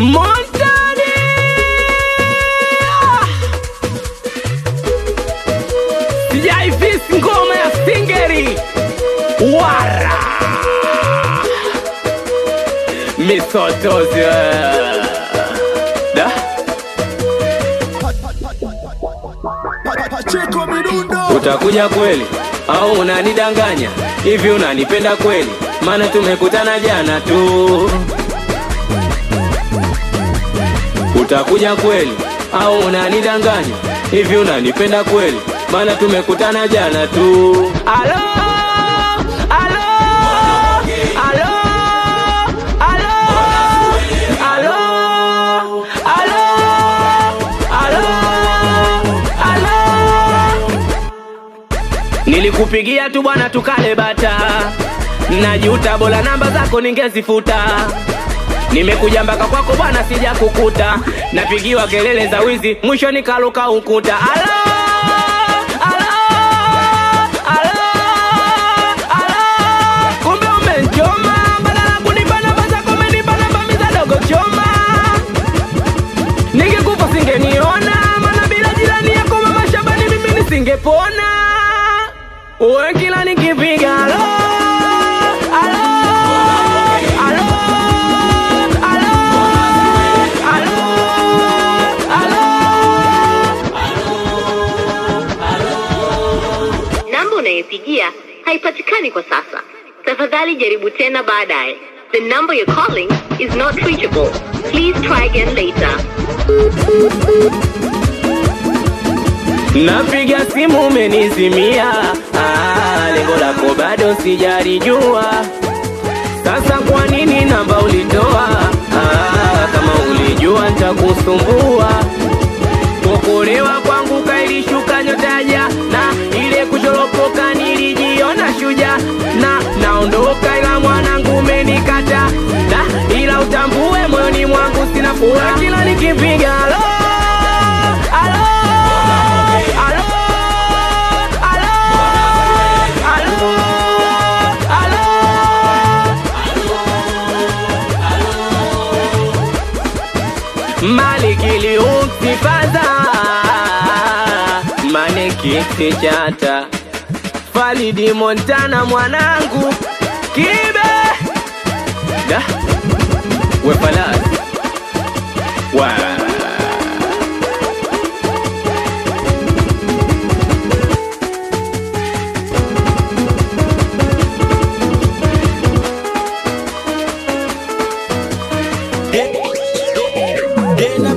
Montani sijaifisi ngoma ya singeri wara misotozi da Pacheco Midundo utakuja kweli au unanidanganya hivi unanipenda kweli maana tumekutana jana tu utakuja kweli au unanidanganya hivi unanipenda kweli maana tumekutana jana tu alo alo alo alo alo alo alo alo Nilikupigia tu bwana tukale bata, najuta bora namba zako ningezifuta. Nimekuja mpaka kwako bwana, sija kukuta, napigiwa kelele za wizi, mwisho nikaluka ukuta. Alo, alo, alo, alo, kumbe umenchoma, badala kunipa namba zako umenipa namba miza dogo choma. Ningekufa singeniona, maana bila jirani yako mama Shabani mimi nisingepona. Uwe kila nikipiga alo, alo, alo, alo, alo, alo. Namba unayopigia haipatikani kwa sasa. Tafadhali jaribu tena baadaye. The number you're calling is not reachable. Please try again later. Napiga simu umenizimia, ah, lengo lako bado sijalijua. Sasa kwa nini namba ulitoa? Ah, kama ulijua nitakusumbua. Kuokolewa kwangu kailishuka nyotaja na ile kuchoropoka nilijiona shuja na naondoka, ila mwanangu umenikata na ila utambue moyoni mwangu sina furaha kila nikipiga alo alo alo alo alo alo malikili ukifaza manekiti chata Falidi Montana mwanangu kibe da wefalasi wa Dena